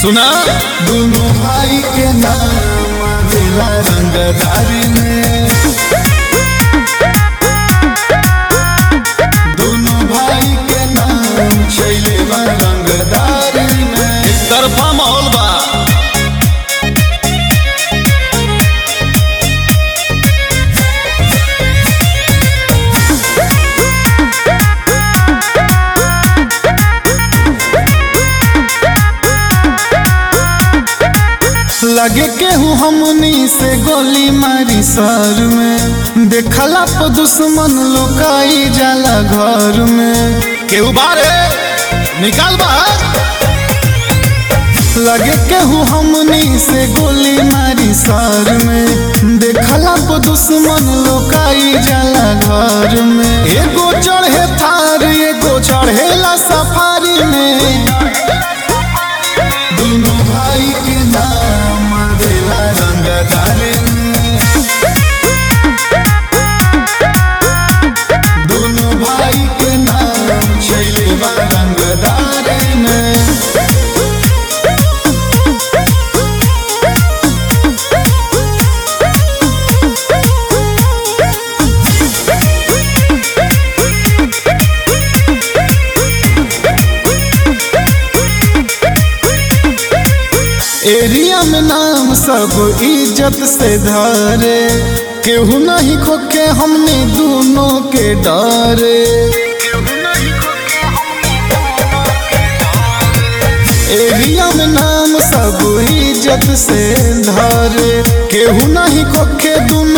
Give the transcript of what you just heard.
सुना दोनों भाई के नाम दिला रंगदारी में दोनों भाई के नाम छैले बा रंगदारी में तरफा माहौल बा लगे केहू हमनी से गोली मारी सर में देखला पर दुश्मन लोकाई जाला घर में केहू बारे निकाल बा लगे केहू हमनी से गोली मारी सर में देखला पर दुश्मन लोकाई जाला घर में एगो चढ़े थार एगो चढ़ेला सफारी में दोनों भाई के नाम देला रंगदारी में दोनों भाई के नाम छैले बा रंगदारी में एरिया में नाम सब इज्जत से धरे केहू नहीं खोके हमने दोनों के डरे एरिया में नाम सब इज्जत से धरे केहू नहीं खोके दोनों